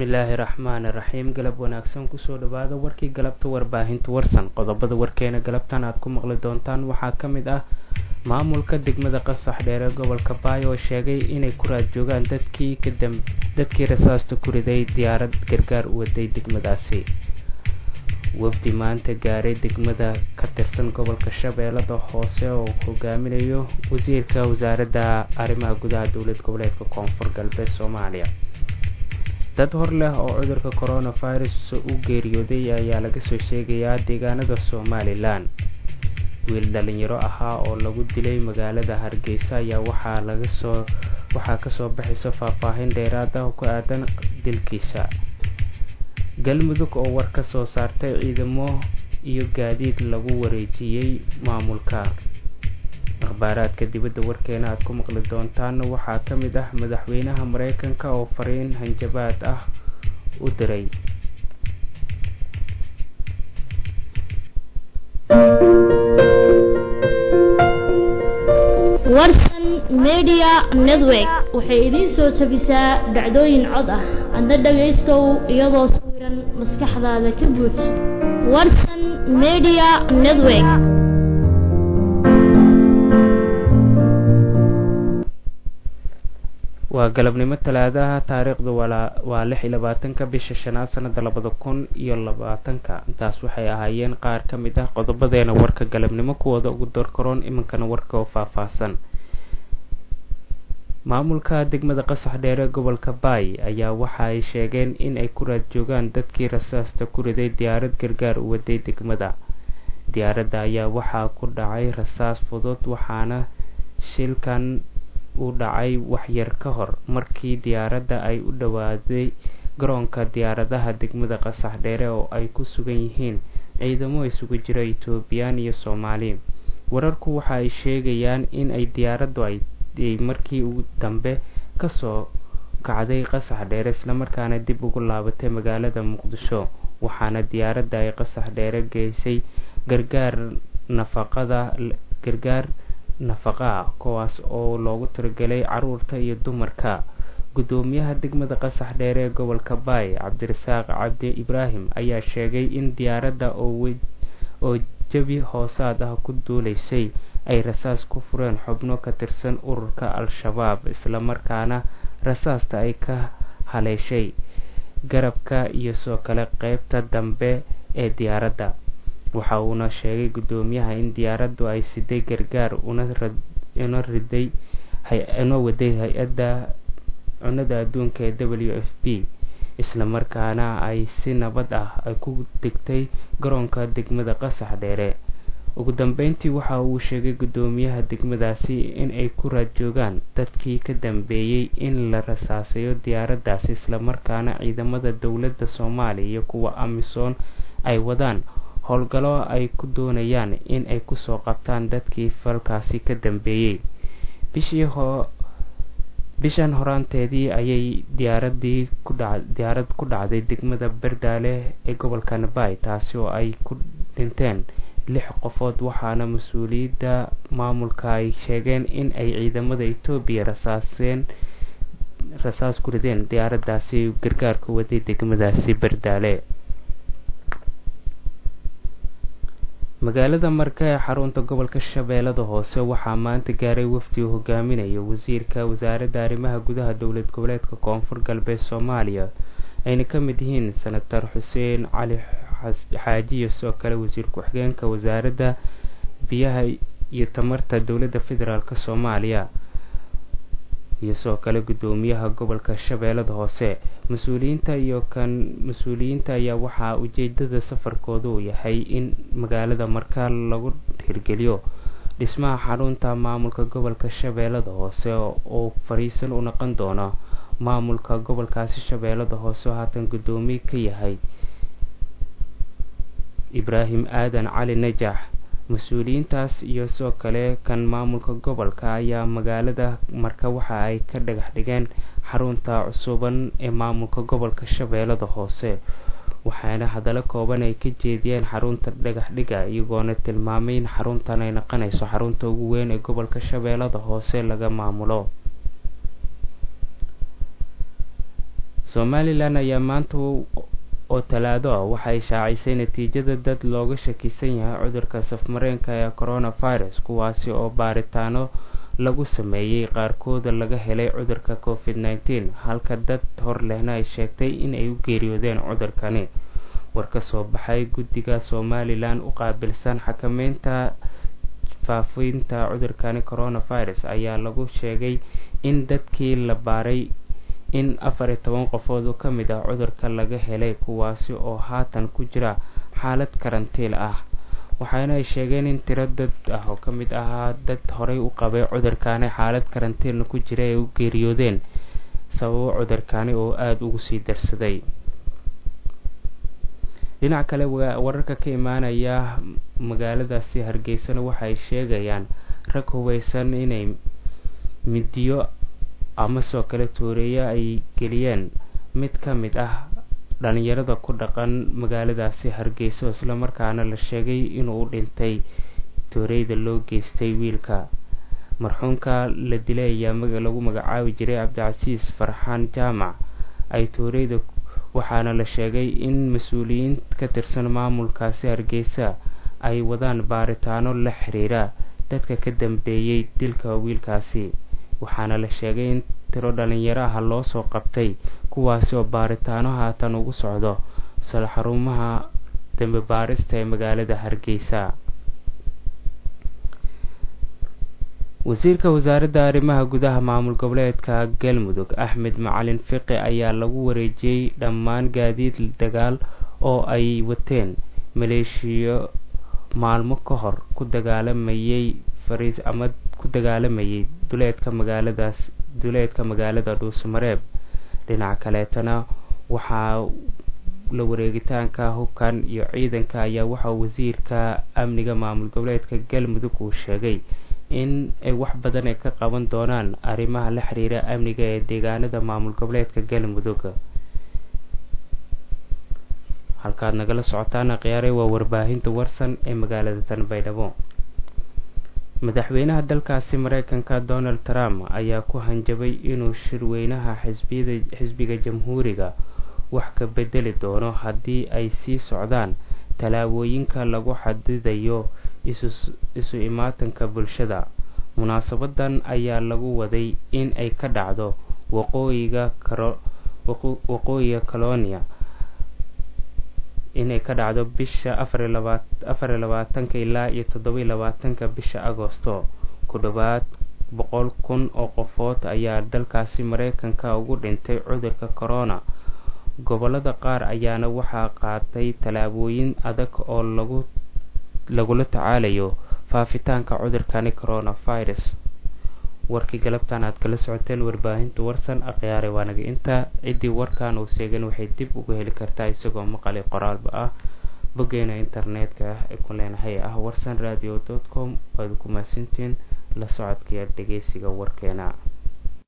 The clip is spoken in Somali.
bismillaahi raxmaani raxiim galab wanaagsan kusoo dhawaada warkii galabta warbaahinta warsan qodobada warkeena galabtan aad ku maqli doontaan waxaa ka mid ah maamulka degmada qasax dheere gobolka baay oo sheegay inay ku raad joogaan dadkii dadkii rasaasta ku riday diyaarad gargaar u waday degmadaasi wafdi maanta gaaray degmada ka tirsan gobolka shabeellada hoose oo hogaaminayo wasiirka wasaaradda arrimaha gudaha dowlad goboleedka koonfur galbeed soomaaliya dad hor leh oo cudurka coronavirus u geeriyooday ayaa laga soo sheegayaa deegaanada somalilan wiil dhalinyaro ahaa oo lagu dilay magaalada hargeysa ayaa waxaa lagasoo waxaa kasoo baxaysa faahfaahin dheeraad ah oo ku aadan dilkiisa galmudug oo war ka soo saartay ciidamo iyo gaadiid lagu wareejiyey maamulka akhbaaraadka dibadda warkeena aad ku maqli doontaan waxaa ka mid ah madaxweynaha mareykanka oo fariin hanjabaad ah u diray warsan media network waxay idiin soo jabisaa dhacdooyin cod ah adna dhagaystow iyadoo sawiran maskaxdaada ka buuj warsan media network waa galabnimo talaadaha taariikhdu waa lix iyo labaatanka bisha shanaad sanada labada kun iyo labaatanka intaas waxay ahaayeen qaar ka mid ah qodobadeena warka galabnimo kuwooda ugu dorkaroon iminkana warka oo faahfaahsan maamulka degmada qasax dheere gobolka baay ayaa waxa ay sheegeen in ay ku raad joogaan dadkii rasaasta ku riday diyaarad gargaar u waday degmada diyaaradda ayaa waxaa ku dhacay rasaas fudud waxaana shilkan u dhacay waxyar ka hor markii diyaaradda ay u dhowaaday garoonka diyaaradaha degmada qasax dheere oo ay ku sugan yihiin ciidamo isugu jira etoobiyaan iyo soomaali wararku waxa ay sheegayaan in ay diyaaraddu ay markii ugu dambe kasoo kacday qasax dheere islamarkaana dib ugu laabatay magaalada muqdisho waxaana diyaaradda ay qasax dheere geysay gargaar nafaqada gargaar nafaqa ah kuwaas oo loogu talagelay caruurta iyo dumarka guddoomiyaha degmada qasax dheere ee gobolka baay cabdirasaaq cabdi ibraahim ayaa sheegay in diyaaradda oo jabi hoosaad ah ku duuleysay ay rasaas ku fureen xubno ka tirsan ururka al-shabaab islamarkaana rasaasta ay ka haleeshay garabka iyo soo kale qeybta dambe ee diyaaradda waxa uuna sheegay guddoomiyaha in diyaaraddu ay siday gargaar una riday una waday hay-adda cunada adduunka ee w f b islamarkaana ay si nabad ah ay ku degtay garoonka degmada qasax dheere ugu dambeyntii waxa uu sheegay guddoomiyaha degmadaasi in ay ku raad joogaan dadkii ka dambeeyey in la rasaasayo diyaaraddaasi islamarkaana ciidamada dowladda soomaaliya iyo kuwa amisom ay wadaan howlgallo ay ku doonayaan in ay kusoo qabtaan dadkii falkaasi ka dambeeyey bishii bishan horaanteedii ayay diyaaradii diyaarad ku dhacday degmada berdaale ee gobolka nabaay taasi oo ay ku dhinteen lix qofood waxaana mas-uuliyadda maamulka ay sheegeen in ay ciidamada etoobiya rasaaseen rasaas ku rideen diyaaraddaasi gargaarka waday degmadaasi berdaale magaalada marka ee xarunta gobolka shabeellada hoose waxaa maanta gaaray wafdi uu hogaaminayo wasiirka wasaaradda arrimaha gudaha dowlad goboleedka koonfur galbeed soomaaliya ayna ka mid yihiin senator xuseen cali xaaji iyo sidoo kale wasiir ku-xigeenka wasaaradda biyaha iyo tamarta dowladda federaalk soomaaliya iyo sidoo kale guddoomiyaha gobolka shabeellada hoose mas-uuliyiinta iyo kan mas-uuliyiinta ayaa waxaa ujeedada safarkooda uu yahay in magaalada markaa lagu hirgeliyo dhismaha xarunta maamulka gobolka shabeellada hoose oo fariisan u noqon doono maamulka gobolkaasi shabeellada hoose oo haatan guddoomiye ka yahay ibraahim aadan cali najax mas-uuliyiintaas iyo sidoo kale kan maamulka gobolka ayaa magaalada marka waxa ay ka dhagax dhigeen xarunta cusuban ee maamulka gobolka shabeellada hoose waxaana hadallo kooban ay ka jeediyeen xarunta dhagax dhiga iyagoona tilmaamay in xaruntan ay noqonayso xarunta ugu weyn ee gobolka shabeellada hoose laga maamulo somalilan ayaa maanta oo talaado ah waxay shaacisay natiijada dad looga shakisan yahay cudurka safmareenka ee coronavirus kuwaasi oo baaritaano lagu sameeyey qaarkooda laga helay cudurka covid nneteen halka dad hor lehna ay sheegtay in ay u geeriyoodeen cudurkani war ka soo baxay guddiga somalilan u qaabilsan xakameynta faafinta cudurkani coronavirus ayaa lagu sheegay in dadkii la baaray in afar iyo toban qofood oo ka mid ah cudurka laga helay kuwaasi oo haatan ku jira xaalad karantiil ah waxaana ay sheegeen in tiro dad ah oo ka mid ahaa dad horey u qabay cudurkani xaalad karantiilna ku jira ay u geeriyoodeen sababo cudurkani oo aada ugu sii darsaday dhinac kale wararka ka imaanaya magaaladaasi hargeysana waxay sheegayaan rag hubeysan inay midiyo ama soo kale tooreeyo ay geliyeen mid ka mid ah dhalinyarada ku dhaqan magaaladaasi hargeyso islamarkaana la sheegay inuu u dhintay tooreyda loo geystay wiilka marxuumka la dilay ayaa lagu magacaabi jiray cabdicasiis farxaan jaamac ay tooreyda waxaana la sheegay in mas-uuliyiin ka tirsan maamulkaasi hargeysa ay wadaan baaritaano la xiriira dadka ka dambeeyey dilka wiilkaasi waxaana la sheegay in tiro dhalinyaro ah loo soo qabtay kuwaasi oo baaritaano haatan ugu socdo sal xarumaha dambe baarista ee magaalada hargeysa wasiirka wasaaradda arrimaha gudaha maamul goboleedka galmudug axmed macalin fiqi ayaa lagu wareejiyey dhammaan gaadiid dagaal oo ay wateen maleeshiyo maalmo ka hor ku dagaalamayay fariis ama ku dagaalamayay duleedka magaaladaas duleedka magaalada dhuusamareeb dhinaca kaleetana waxaa la wareegitaanka hubkan iyo ciidanka ayaa waxaa wasiirka amniga maamul goboleedka galmudug uu sheegay in ay wax badan ay ka qaban doonaan arrimaha la xiriira amniga ee deegaanada maamul goboleedka galmudug halkaad nagala socotaan khiyaare waa warbaahinta warsan ee magaalada tanbaydhabo madaxweynaha dalkaasi mareykanka donald trump ayaa ku hanjabay inuu shirweynaha xisbiyada xisbiga jamhuuriga wax ka bedeli doono haddii ay sii socdaan tallaabooyinka lagu xadidayo isu imaatanka bulshada munaasabadan ayaa lagu waday in ay ka dhacdo waqooyiga waqooyiga colonia inay ka dhacdo bisha afar iyo labaatanka ilaa iyo toddoba-iyo labaatanka bisha agosto ku dhowaad boqol kun oo qofood ayaa dalkaasi mareykanka ugu dhintay cudurka corona gobolada qaar ayaana waxaa qaatay tallaabooyin adag oo lagu lagula tacaalayo faafitaanka cudurkani coronavirus warkii galabtan aad kala socoteen warbaahinta warsan akhyaare waanaga intaa ciddii warkan uu seegan waxay dib uga heli kartaa isagoo maqali qoraalba ah boggeena internetka ah ee ku leenahay ah warsan radio dot com waad ku mahadsantiin la socodkaiyo dhegeysiga warkeena